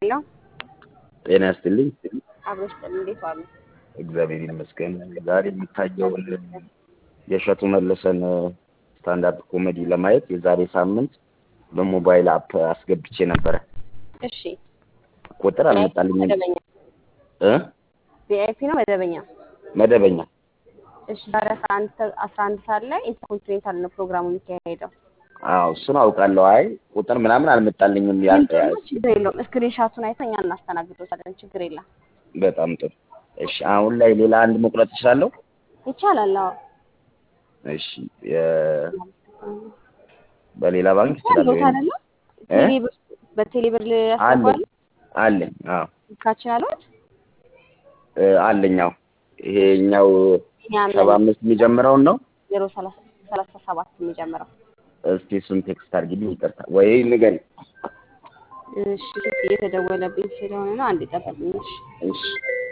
ሄሎ ጤና ያስጥልኝ። አብሮሽ ጥል እንዴት ዋሉ? እግዚአብሔር ይመስገን። ዛሬ የሚታየውን የእሸቱ መለሰን ስታንዳርድ ኮሜዲ ለማየት የዛሬ ሳምንት በሞባይል አፕ አስገብቼ ነበረ። እሺ ቁጥር አልመጣልኝም መደበኛ እ ቪአይፒ ነው መደበኛ? መደበኛ እሺ ዛሬ አስራ አንድ አስራ አንድ ሰዓት ላይ ኢንተርኮንቲኔንታል ነው ፕሮግራሙ የሚካሄደው። አዎ እሱን አውቃለሁ። አይ ቁጥር ምናምን አልመጣልኝም። ያ ችግር የለውም። ስክሪን ሻቱን አይተን እኛ እናስተናግዶታለን። ችግር የለም። በጣም ጥሩ። እሺ አሁን ላይ ሌላ አንድ መቁረጥ እችላለሁ? ይቻላል። አዎ እሺ የ- በሌላ ባንክ እችላለሁ? ቦታ አይደለም ቴሌብር በቴሌብር አለኝ ያስገባሉ አለኝ። አዎ ስልካችን አለዎት? እ አለኝ። አዎ ይሄኛው እኛም ሰባ አምስት የሚጀምረውን ነው። ዜሮ ሰላሳ ሰላሳ ሰባት የሚጀምረው እስቲ እሱን ቴክስት አድርጊልኝ። ይቅርታ ወይ ንገሪ። እሺ ስልክ እየተደወለብኝ ስለሆነ ነው። አንድ ጠብቅኝ። እሺ እሺ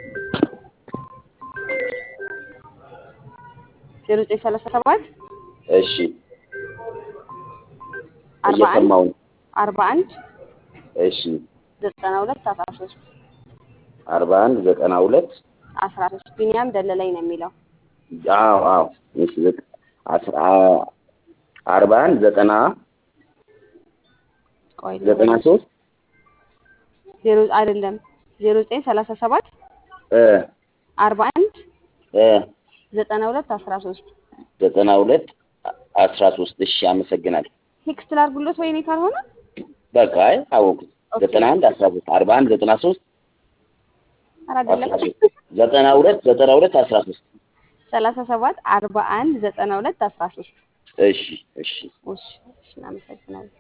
ዜሮ ዘጠኝ ሰላሳ ሰባት እሺ አርባ አንድ እየሰማሁ ነው። አርባ አንድ እሺ ዘጠና ሁለት አስራ ሶስት አርባ አንድ ዘጠና ሁለት አስራ ሶስት ቢኒያም ደለለኝ ነው የሚለው። አዎ አዎ እሺ ዘጠ- አስራ አርባ አንድ ዘጠና ቆይ ዘጠና ሶስት ዜሮ አይደለም ዜሮ ዘጠኝ ሰላሳ ሰባት እ አርባ አንድ እ ዘጠና ሁለት አስራ ሶስት ዘጠና ሁለት አስራ ሶስት እሺ አመሰግናለሁ። ቴክስት ላድርጉሎት ወይኔ ካልሆነ በቃ አይ አወኩት። ኦኬ። ዘጠና አንድ አስራ ሶስት አርባ አንድ ዘጠና ሶስት ኧረ አስራ አይደለም ሶስት ዘጠና ሁለት ዘጠና ሁለት አስራ ሶስት ሰላሳ ሰባት አርባ አንድ ዘጠና ሁለት አስራ ሶስት እሺ እሺ እሺ እሺ እናመሰግናለን።